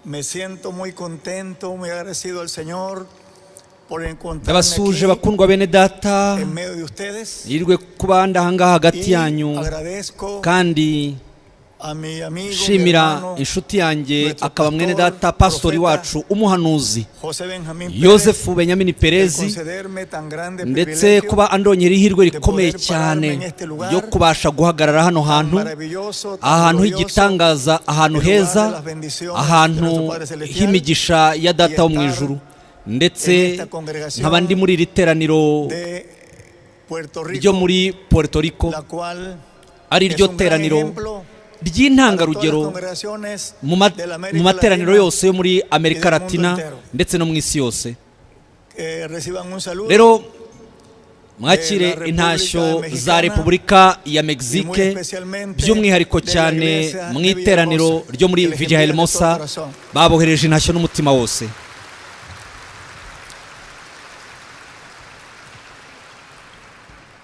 Me siento muy contento, muy agradecido al Señor por encontrarme ndabasuje aquí bakundwa bene data en medio de ustedes. yirirwe kuba ndahangaha hagati Y yanyu agradezco kandi a mi amigo, mi nshimira hermano, inshuti yange nuestro akaba mwene data pastor, pasitori profeta, wacu umuhanuzi José Benjamín Pérez, yosefu benyamini por perezi concederme tan grande ndetse privilegio, kuba andonyera ihirwe rikomeye poder cyane pararme en este lugar, ryo kubasha guhagarara hano tan hantu maravilloso, tan ahantu glorioso, h'igitangaza ahantu el lugar de heza las bendiciones de ahantu nuestro Padre Celestial, h'imigisha ya data wo mu estar ijuru ndetse en esta congregación nkaba ndi muri iri teraniro de Puerto Rico, ryo muri puerto rico la cual ari es ryo un gran teraniro ejemplo para todas las ry'intangarugero congregaciones mu ma- de la América mu materaniro Latina. yose yo muri amerika mundo latina entero. ndetse no mu isi yose Eh, reciban un saludo rero mwakire Eh, la intashyo República za Mexicana repubulika ya y muy mexique especialmente by'umwihariko de la cyane iglesia mu de iteraniro Villahermosa, ryo muri que les vija envía de todo hermosa corazón. babohereje intashyo n'umutima wose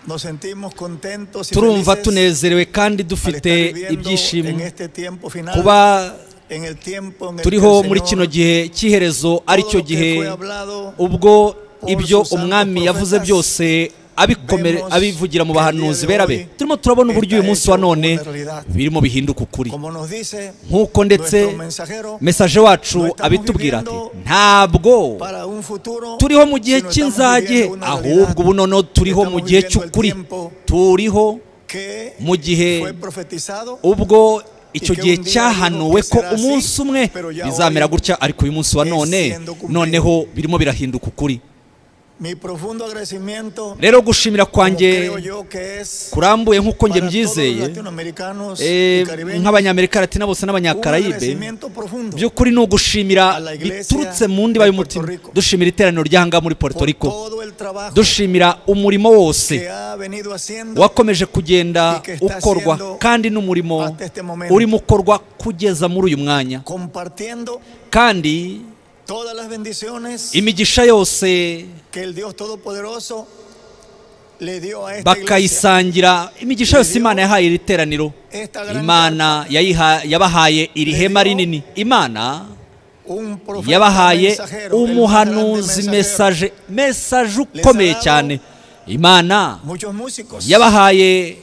Nos sentimos contentos y turumva felices tunezerewe kandi al dufite estar viviendo en ibyishimo este tiempo final, kuba en el tiempo en el que turiho el muri Señor, kino gihe cy'iherezo todo aricyo lo que gihe fue hablado, ubwo por ibyo sus santos umwami yavuze profetas, byose abikome- vemos abivugira mu que el día bahanuzi de bera be hoy turimo turabona uburyo uyu está munsi wa hecho none una realidad. birimo bihinduka ukuri como nos dice nk'uko ndetse nuestro mensajero, mesaje wacu Lo estamos abitubwira ati viviendo ntabwo para un futuro, turiho mu gihe sino estamos cy'inzage viviendo una realidad ahubwo ubu noneho turiho mu Estamos gihe viviendo el cy'ukuri tiempo turiho que mu gihe fue profetizado ubwo icyo que gihe un día cyahanuwe dijo ko que será umunsi así, umwe pero ya bizamera hoy gutya ariko uyu munsi wa es none siendo cumplido. noneho birimo birahinduka ukuri mi profundo agradecimiento rero gushimira como kwanjye creo yo que es kurambuye nk'uko njye para todos los mbyizeye latinoamericanos eh, y caribeños, nk'abanyamerika latina bose un n'abanyakarayibe agradecimiento profundo by'ukuri ni ugushimira A la iglesia biturutse mu ndiba de y'umutima Puerto Rico. dushimira iteraniro ry'ahangaha muri puerto por rico todo el trabajo dushimira umurimo wose que ha venido haciendo wakomeje kugenda y que está ukorwa haciendo kandi n'umurimo hasta este momento. urimo ukorwa kugeza muri uyu mwanya compartiendo kandi todas las bendiciones imigisha yose que el Dios Todopoderoso le dio a esta iglesia. bakayisangira imigisha yose imana yahaye iri teraniro Esta gran imana yayiha- yabahaye iri Le hema dio rinini imana un profeta yabahaye mensajero, el más grande umuhanuzi mensajero. mesaje mesaje Les ukomeye ha dado- cyane imana muchos músicos yabahaye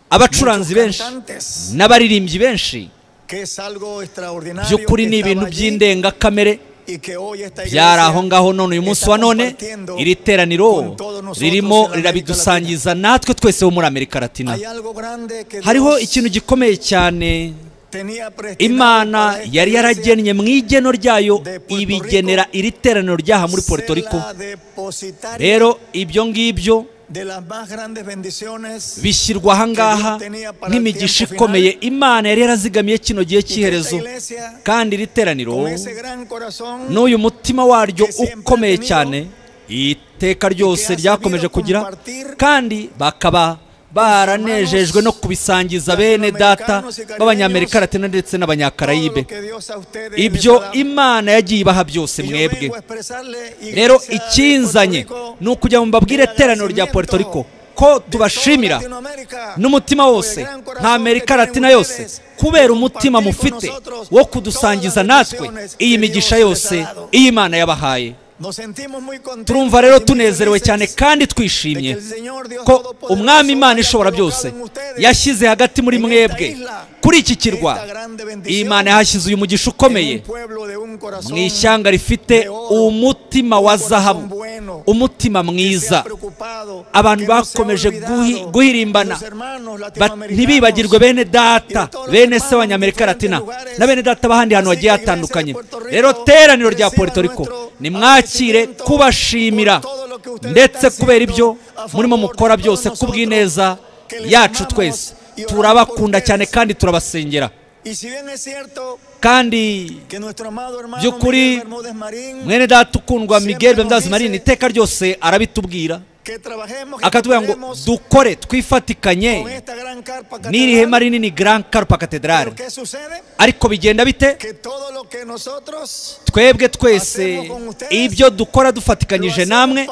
abacuranzi muchos benshi cantantes n'abaririmbyi benshi que es algo extraordinario by'ukuri que ni estaba ibintu allí by'indengakamere y que hoy esta byari iglesia aho ngaho none uyu munsi está wa none compartiendo iri teraniro con todos nosotros en ririmo América rirabidusangiza natwe twese bo muri amerika latina hay algo grande que hariho Dios ikintu gikomeye cyane tenía predestinado imana para esta yari iglesia, yaragennye mu igeno ryayo de Puerto ibigenera iri teraniro ryaha muri puerto ser rico la depositaria rero ibyo ngibyo de las más grandes bendiciones bishyirwa ahangaha Que Dios tenía para nk'imigisha el tiempo ikomeye imana yari yarazigamiye kino gihe y que esta cy'iherezo iglesia kandi iri teraniro con ese gran corazón n'uyu mutima waryo que siempre ukomeye ha tenido, cyane iteka ryose sabido ryakomeje kugira compartir kandi bakaba baranejejwe no hermanos kubisangiza bene data latinoamericanos y caribeños b'abanyamerika latina ndetse todo n'abanyakarayibe lo que Dios a ustedes les ibyo ha dado. imana yagiye ibaha byose Y yo mwebwe vengo a expresarle, iglesia rero de Puerto ikinzanye Rico, ni ukujya mu babwire el iteraniro rya puerto rico agradecimiento ko de tubashimira toda Latinoamérica, n'umutima por el wose gran corazón nka que amerika tienen latina ustedes, yose kubera de umutima compartir con mufite nosotros wo todas kudusangiza las natwe bendiciones que iyi Dios migisha les ha yose dado. iyi Imana yabahaye Nos sentimos muy contentos turumva rero y muy tunezerewe felices cyane kandi de que twishimye el Señor Dios ko Todopoderoso umwami imana haya ishobora colocado byose en ustedes yashyize hagati muri en mwebwe esta isla kuri iki kirwa esta grande iyi bendición, Imana yahashyize uyu mugisha en un ukomeye pueblo de un corazón mu ishyanga rifite de oro, umutima un wa corazón zahabu bueno, umutima que se ha mwiza preocupado, abantu que no se ha bakomeje olvidado guhi- guhirimbana de sus hermanos Ba- latinoamericanos, ntibibagirwe bene data todos los bene hermanos se w'abanyamerika en latina diferentes lugares. na bene data b'ahandi hantu Así hagiye que iglesia de hatandukanye Puerto Rico, rero teraniro rya reciba Puerto Rico nuestro nimwakire agradecimiento kubashimira por todo lo que ustedes ndetse están kubera haciendo ibyo a favor murimo de mukora todos byose nosotros, kubw'ineza que les yacu amamos twese y oramos turabakunda por cyane ustedes. kandi turabasengera Y si bien es cierto kandi que nuestro amado hermano By'ukuri, Miguel Bermúdez Marín, mwene data ukundwa Siempre miguel nos bemdazi dice- marini iteka ryose arabitubwira que trabajemos, que akatubwira ngo cooperemos dukore twifatikanye con esta gran carpa n'iri catedral. hema rinini grand carpa catedrale Pero ¿qué sucede? ariko bigenda bite Que todo lo que nosotros twebwe twese ibyo dukora dufatikanyije namwe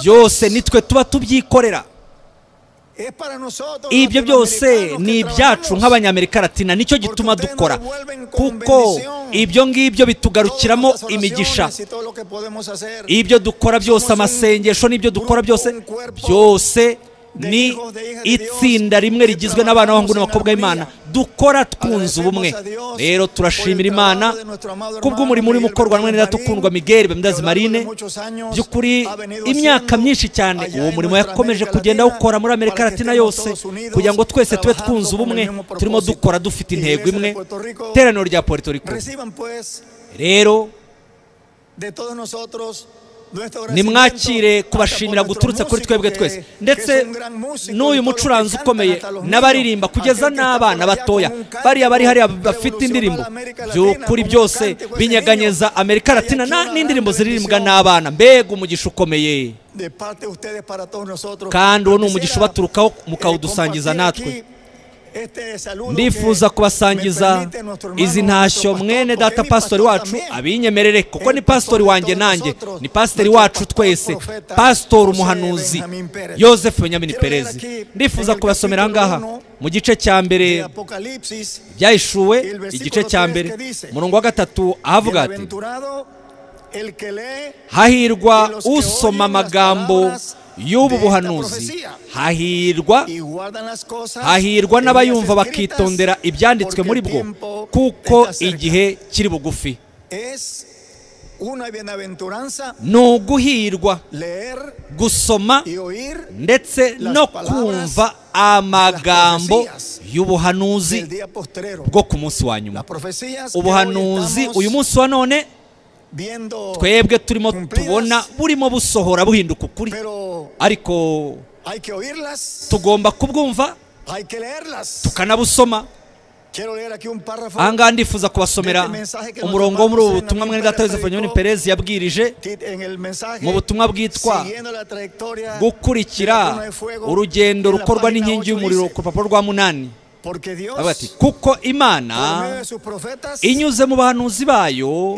byose nitwe tuba tubyikorera ibyo byose ni ibyacu nk'abanyamerika latina nicyo gituma dukora kuko ibyo ngibyo bitugarukiramo imigisha ibyo dukora byose amasengesho n'ibyo dukora byose byose ni itsinda rimwe rigizwe n'abana b'abahungu n'abakobwa b'imana dukora twunze ubumwe rero turashimira imana kubw'umurimo urimo ukorwa hamwe n'iradukundwa miguel bemdazi marine by'ukuri imyaka myinshi cyane uwo murimo yakomeje kugenda awukora muri amerika latina yose kugira ngo twese tube twunze ubumwe turimo dukora dufite intego imwe iteraniro rya puerto rico rero nimwakire kubashimira guturutse kuri twebwe twese ndetse n'uyu mucuranzi ukomeye n'abaririmba kugeza n'abana batoya bariya bari hariya bafite indirimbo by'ukuri byose binyeganyeza amerika latina na- n'indirimbo ziririmbwa n'abana mbega umugisha ukomeye kandi uwo ni umugisha ubaturukaho mukawudusangiza natwe ndifuza kubasangiza izi ntashyo mwene data pasitori wacu abinyemerere kuko ni pasitori wanjye nanjye ni pasiteri wacu twese pasitori umuhanuzi yosefu benyamini perezi ndifuza kubasomera aha ngaha mu gice cya mbere byahishuwe igice cya mbere umurongo wa gatatu ahavuga ati hahirwa usoma amagambo y'ubu buhanuzi hahirwa hahirwa n'abayumva bakitondera ibyanditswe muri bwo kuko igihe kiri bugufi ni uguhirwa gusoma ndetse no kumva amagambo y'ubuhanuzi bwo ku munsi wa nyuma ubuhanuzi uyu munsi wa none twebwe turimo tubona burimo busohora buhinduka ukuri ariko tugomba kubwumva tukanabusoma aha ngaha ndifuza kubasomera umurongo wo muri ubu butumwa mwene data Yosefu Nyoni Perez yabwirije mu butumwa bwitwa gukurikira urugendo rukorwa n'inkingi y'umuriro ku rupapuro rwa munani Avuga ati, kuko imana inyuze mu bahanuzi bayo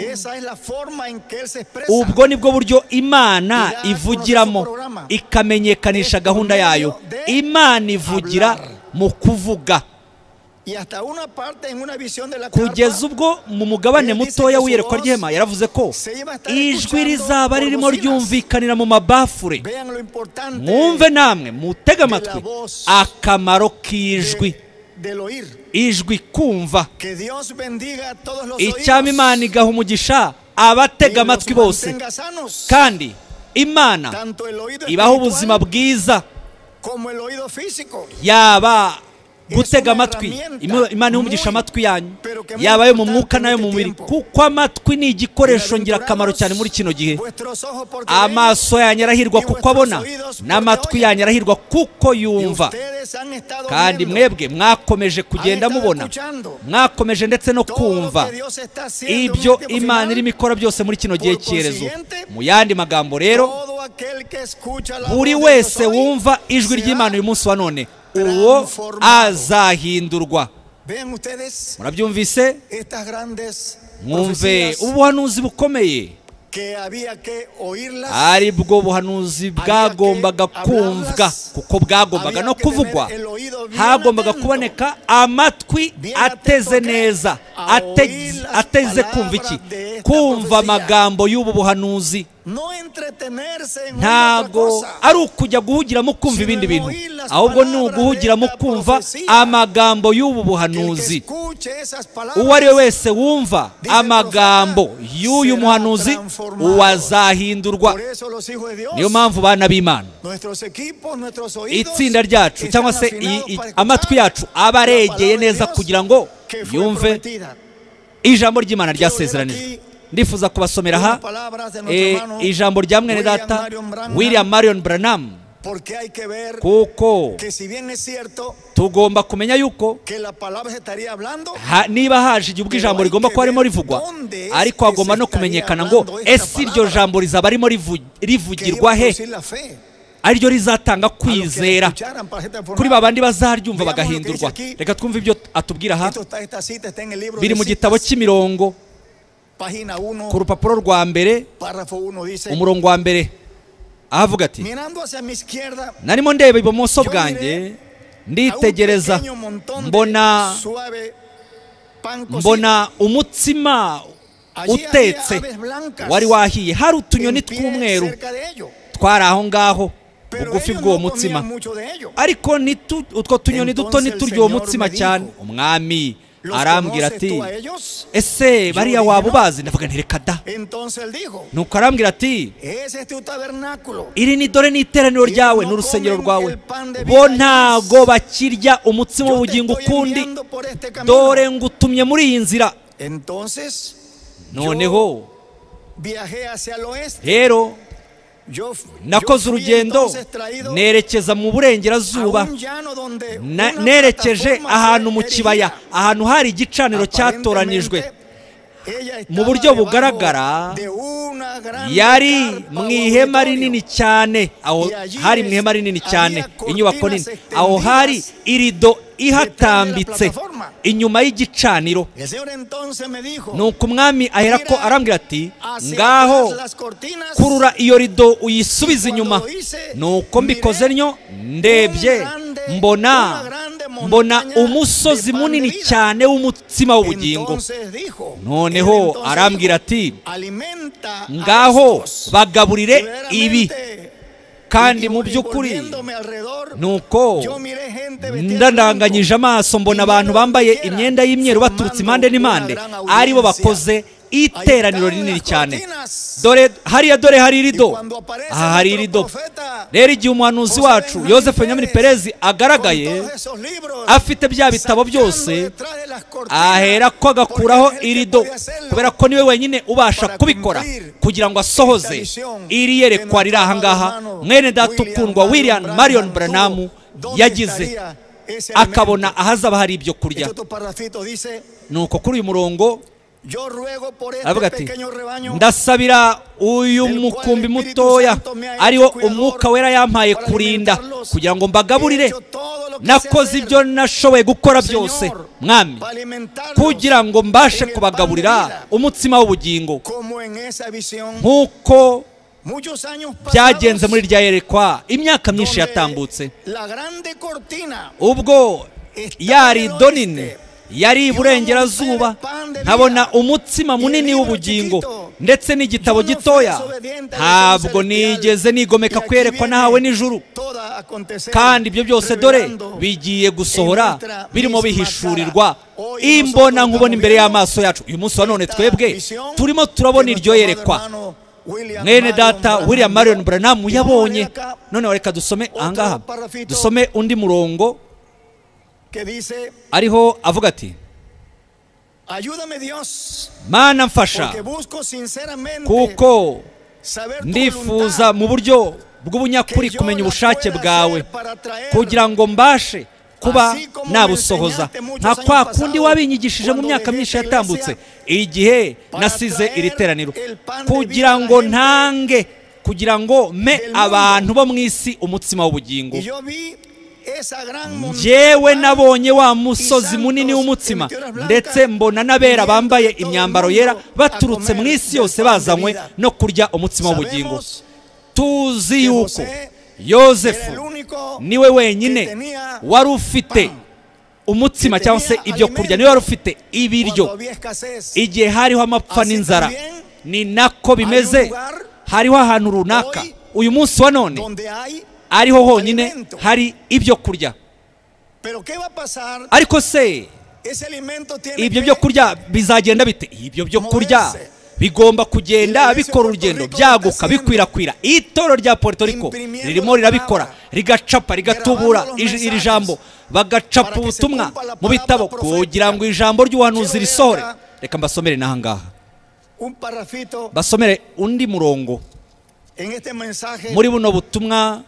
ubwo ni bwo buryo imana ivugiramo ikamenyekanisha gahunda yayo imana ivugira mu kuvuga kugeza ubwo mu mugabane mutoya w'iyerekwa ry'ihema yaravuze ko ijwi rizaba ririmo ryumvikanira mu mabafure mwumve namwe mutege amatwi akamaro k'ijwi ijwi kumva icyama imana igaha umugisha abatega amatwi bose kandi imana ibaha ubuzima bwiza yaba gutega amatwi Ima- imana ihumugisha amatwi yanyu yaba ayo mu mwuka n'ayo mu mubiri kuko amatwi ni igikoresho ngirakamaro cyane muri kino gihe amaso yanyu arahirwa kuko abona n'amatwi yanyu arahirwa kuko yumva kandi mwebwe mwakomeje kugenda mubona mwakomeje ndetse no kumva ibyo imana irimo ikora byose muri kino gihe cyerezo mu yandi magambo rero buri wese wumva ijwi ry'imana uyu munsi wa none uwo azahindurwa murabyumvise mwumve ubuhanuzi bukomeye ari bwo buhanuzi bwagombaga kumvwa kuko bwagombaga no kuvugwa hagombaga kuboneka amatwi ateze neza ate- ateze kumva iki kumva amagambo y'ubu buhanuzi ntago ntago ari ukujya guhugiramo kumva ibindi bintu ahubwo ni uguhugiramo kumva amagambo y'ubu buhanuzi uwo ari we wese wumva amagambo y'uyu muhanuzi uwazahindurwa niyo mpamvu bana b'imana itsinda ryacu cyangwa se i- i- amatwi yacu aba aregeye neza kugira ngo yumve ijambo ry'imana ryasezeranijwe ndifuza kubasomera aha eh, ijambo rya mwene data william marion branham kuko tugomba kumenya yuko ha, niba haje igihe ubwo ijambo rigomba kuba rimo rivugwa ariko hagomba no kumenyekana ngo ese iryo jambo rizaba rimo rivu- rivugirwa he ariryo rizatanga kwizera kuri ba bandi bazaryumva bagahindurwa reka twumve ibyo atubwira aha biri mu gitabo cy'imirongo ku rupapuro rwa mbere Párrafo 1 dice, umurongo wa mbere ahavuga ati mirando hacia mi izquierda, narimo ndeba ibumoso bwanjye nditegereza mbona mbona umutsima utetse wari wahiye hari utunyoni tw'umweru twari aho ngaho bugufi bw'uwo mutsima ariko nitu- utwo tunyoni duto ntiturya uwo mutsima cyane umwami arambwira ati ese bariya waba ubazi ndavuga nti reka da nuko arambwira ati iri ni dore ni iteraniro ryawe n'urusengero rwawe bo ntago bakirya umutsima w'ubugingo ukundi dore ngutumye muri iyi nzira noneho rero nakoze urugendo nerekeza mu burengerazuba Na- nerekeje ahantu mu kibaya ahantu hari igicaniro cyatoranijwe mu buryo bugaragara, yari mu ihema rinini cyane aho hari mu ihema rinini cyane inyubako nini aho hari irido ihatambitse inyuma y'igicaniro nuko umwami ahera ko arambwira ati ngaho kurura iyo rido uyisubize inyuma nuko mbikoze ntyo ndebye mbona mbona umusozi munini cyane w'umutsima w'ubugingo noneho arambwira ati ngaho bagaburire ibi kandi mu by'ukuri nuko ndandanganyije amaso mbona abantu bambaye imyenda y'imyeru baturutse impande n'impande aribo bakoze iteraniro rinini cyane dore hariya dore hari irido aha hari irido rero igihe umuhanuzi wacu Joseph Nyamini Perez agaragaye afite bya bitabo byose ahera ko agakuraho irido kubera ko niwe wenyine ubasha kubikora kugira ngo asohoze iri yerekwa riri aha ngaha mwene data ukundwa William Marion Branham yagize akabona ahazaba hari ibyo kurya nuko kuri uyu murongo aravuga ati ndasabira uyu mukumbi mutoya ariwo umwuka wera yampaye kurinda kugira ngo mbagaburire nakoze ibyo nashoboye gukora byose mwami kugira ngo mbashe kubagaburira umutsima w'ubugingo nk'uko byagenze muri rya yerekwa imyaka myinshi yatambutse ubwo yari donine yari iburengerazuba nkabona umutsima munini w'ubugingo ndetse n'igitabo gitoya ntabwo nigeze nigomeka kwerekwa nahawe n'ijuru kandi ibyo byose dore bigiye gusohora birimo bihishurirwa imbona nkubona imbere y'amaso yacu uyu munsi wa none twebwe turimo turabona iryo yerekwa mwene data william marion branham yabonye noneho reka dusome ahangaha dusome undi murongo ariho avuga ati mana mfasha kuko ndifuza mu buryo bw'ubunyakuri kumenya ubushake bwawe kugira ngo mbashe kuba nabusohoza nka kwa kundi wabinyigishije mu myaka myinshi yatambutse igihe nasize iri teraniro kugira ngo ntange kugira ngo mpe abantu bo mu isi umutsima w'ubugingo njyewe nabonye wa musozi munini w'umutsima ndetse mbona n'abera bambaye imyambaro yera baturutse mu isi yose bazanywe no kurya umutsima w'ubugingo tuzi yuko yosefu niwe wenyine wari ufite umutsima cyangwa se ibyo kurya niwe wari ufite ibiryo igihe hariho amapfa n'inzara ni nako bimeze hariho ahantu runaka uyu munsi wa none ariho honyine hari ibyo kurya ariko se ibyo byo kurya bizagenda bite ibyo byo kurya bigomba kugenda bikora urugendo byaguka bikwirakwira itoro rya Puerto Rico ririmo rirabikora rigacapa rigatubura ij- iri jambo bagacapa ubutumwa mu bitabo kugira ngo ijambo ry'ubuhanuzi risohore reka mbasomere n'aha ngaha basomere undi murongo muri buno butumwa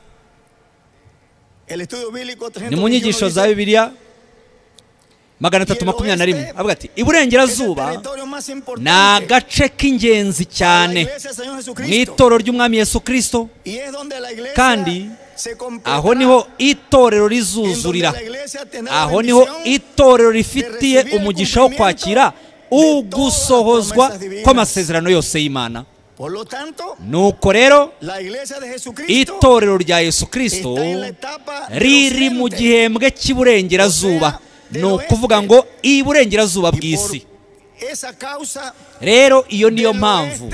ni mu nyigisho za bibiliya magana atatu makumyabiri na rimwe avuga ati iburengerazuba ni agace k'ingenzi cyane mu itoro ry'umwami yesu kirisito kandi aho niho itorero rizuzurira aho niho itorero rifitiye umugisha wo kwakira ugusohozwa kw'amasezerano yose y'imana Por lo tanto, nuko rero la iglesia de Jesucristo itorero rya yesu kirisito está en la etapa del riri mu occidente. gihembwe cy'iburengerazuba ni ukuvuga ngo iburengerazuba Y por bw'isi esa causa rero iyo niyo mpamvu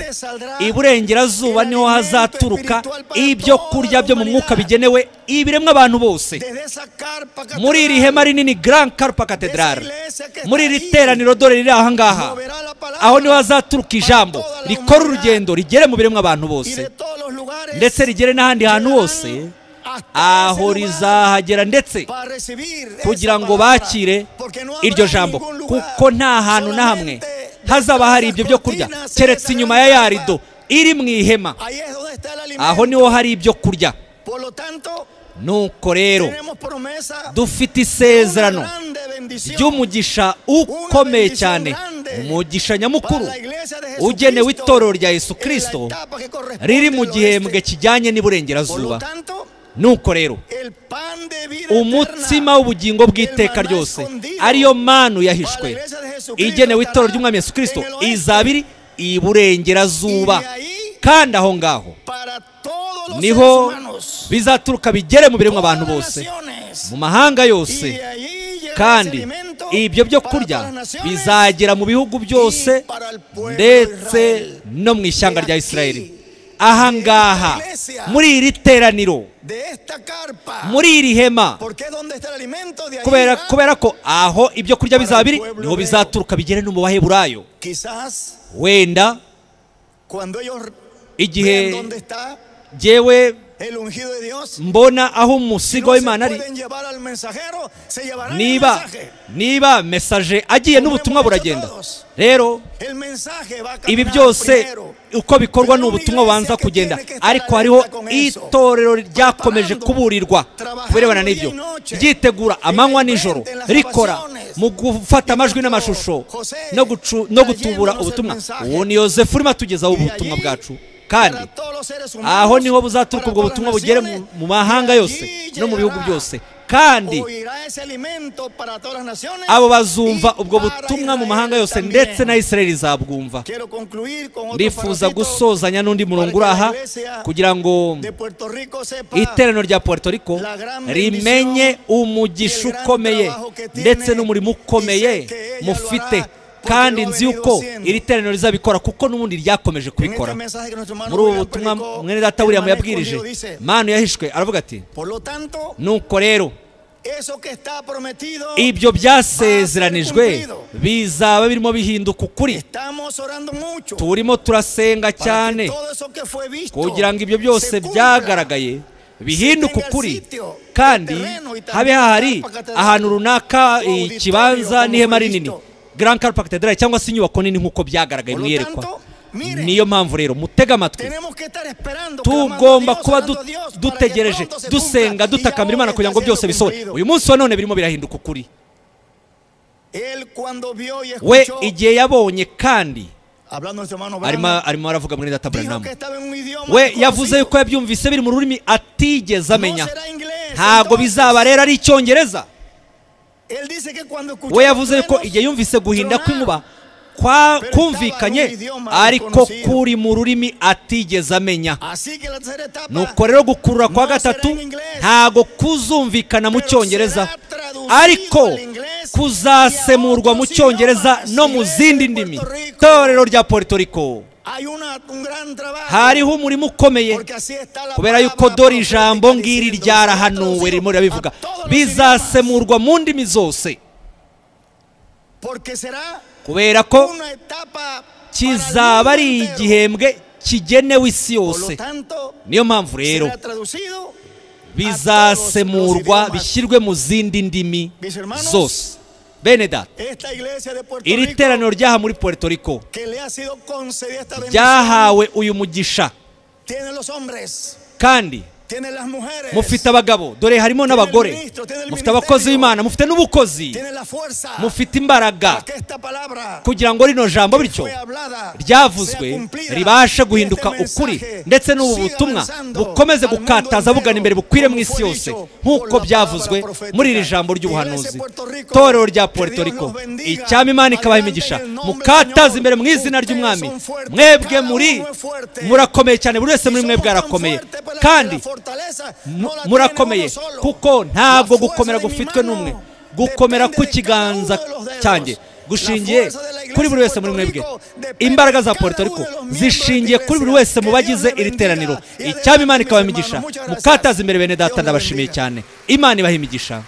iburengerazuba niho hazaturuka ibyo kurya byo mu mwuka bigenewe ibiremwa abantu bose desde esa carpa muri iri hema rinini grand carpa cathedral muri iri teraniro dore riri aha ngaha aho niho hazaturuka ijambo rikora urugendo rigere mu biremwa abantu bose ndetse rigere n'ahandi hantu hose aho rizahagera ndetse kugira ngo bakire iryo jambo kuko nta hantu na hamwe hazaba hari ibyo byo kurya keretse inyuma ya ya rido iri mu ihema aho niho hari ibyo kurya nuko rero dufite isezerano ry'umugisha ukomeye cyane umugisha nyamukuru ugenewe itorero rya yesu kirisito riri mu gihembwe kijyanye n'iburengerazuba nuko rero umutsima w'ubugingo bw'iteka ryose ariyo manu yahishwe igenewe itorero ry'umwami yesu kirisito izabiri iburengerazuba kandi aho ngaho niho bizaturuka bigere mu biremwa abantu bose mu mahanga yose kandi ibyo byo kurya bizagera mu bihugu byose ndetse no mu ishyanga rya isirayeli aha ngaha muri iri teraniro muri iri hema kubera, kubera ko aho ibyo kurya bizaba biri niho bizaturuka bigere no mu baheburayo quizás wenda cuando ellos Igihe- vean dónde está jyewe el ungido de Dios mbona aho umusigo no se w'imana ari pueden llevar al mensajero se llevarán el niba mensaje niba mesaje agiye n'ubutumwa buragenda rero el mensaje va a ibi caminar byose primero uko bikorwa ni ubutumwa bubanza kugenda ariko hariho itorero ryakomeje kuburirwa ku birebana n'ibyo ryitegura amanywa n'ijoro rikora mu gufata amajwi n'amashusho no, gucu, no gutubura ubutumwa uwo ni yosefu urimo atugezaho ubutumwa bwacu kandi para todos los seres humanos, aho niho buzaturuka para ubwo todas butumwa las bugere mu naciones, mu mahanga y yose allí no mu bihugu llegará, byose kandi oirá ese alimento para todas las naciones, abo y bazumva ubwo para butumwa mu Israel mahanga yose también. ndetse na isirayeli zabwumva Quiero concluir con otro ndifuza parrafito gusozanya n'undi murongo uri aha kugira ngo de Puerto Rico sepa iteraniro rya puerto rico rimenye umugisha ukomeye ndetse n'umurimo ukomeye mufite kandi nzi yuko iri teraniro rizabikora kuko n'ubundi ryakomeje en este kubikora mensaje que nuestro hermano muri ubu William butumwa predicó, mwene data el william hermano yabwirije Escondido dice, manu yahishwe aravuga ati por lo tanto nuko rero eso que está prometido ibyo byasezeranijwe bizaba birimo bihinduka ukuri estamos orando mucho turimo turasenga para que cyane todo eso que fue visto kugira ngo ibyo se byose cumpla. byagaragaye bihinduke ukuri kandi habe hahari ahantu runaka ikibanza n'ihema rinini grand carpa cathedral cyangwa se inyubako nini nk'uko byagaragaye mu iyerekwa niyo mpamvu rero mutega amatwi Tenemos que estar esperando, tugomba kuba clamando a Dios, orando a du- Dios, para que dutegereje pronto se cumpla. dusenga Y ya dutakambira hoy imana kugira ngo está byose siendo bisohore cumplido. uyu munsi wa none birimo birahinduka ukuri Él cuando vio y we escuchó, igihe yabonye kandi hablando nuestro hermano arimo Branham, arimo aravuga muri data dijo Branham que estaba en un idioma we desconocido. yavuze yuko yabyumvise biri mu rurimi atigeze No amenya será inglés, ntabwo entonces. bizaba rero ari icyongereza Él dice que cuando escuchó we los yavuze yuko truenos, igihe yumvise guhinda tronar, kw'inkuba kwa kumvikanye ariko kuri mu rurimi atigeze amenya Así que la tercera etapa, nuko rero gukurura kwa gatatu ntabwo kuzumvikana mu cyongereza ariko kuzasemurwa mu cyongereza no mu zindi ndimi torero rya puerto rico hay una, un gran trabajo. hariho umurimo ukomeye Porque así está la kubera palabra yuko dore profética ijambo ngiri diciendo, ryarahanuwe traducido ririmo a rirabivuga todos los idiomas. bizasemurwa mu ndimi zose Porque será kubera ko una etapa kizaba para el ari mundo entero. igihembwe kigenewe isi Por lo yose tanto, niyo mpamvu rero será traducido bizasemurwa bishyirwe mu zindi ndimi zose bene data esta iglesia de Puerto iri Rico teraniro ryaha muri puerto rico que le ha sido concedida esta bendición ryahawe uyu mugisha tiene los hombres kandi mufite abagabo dore harimo n'abagore mufite abakozi b'imana mufite n'ubukozi mufite imbaraga kugira ngo rino jambo bityo ryavuzwe ribashe guhinduka ukuri ndetse n'ubu butumwa bukomeze gukataza bugana imbere bukwire mu isi yose nk'uko byavuzwe muri iri jambo ry'ubuhanuzi torero rya puerto rico icyama imana ikabaha imigisha mukataza imbere mu izina ry'umwami mwebwe muri murakomeye cyane buri wese muri mwebwe arakomeye kandi murakomeye kuko ntabwo gukomera gufitwe n'umwe gukomera ku kiganza cyanjye gushingiye kuri buri wese muri mwebwe imbaraga za Puerto Rico zishingiye kuri buri wese mu bagize iri teraniro icyaba imana ikabamigisha mukataza imbere bene data ndabashimiye cyane imana ibahimigisha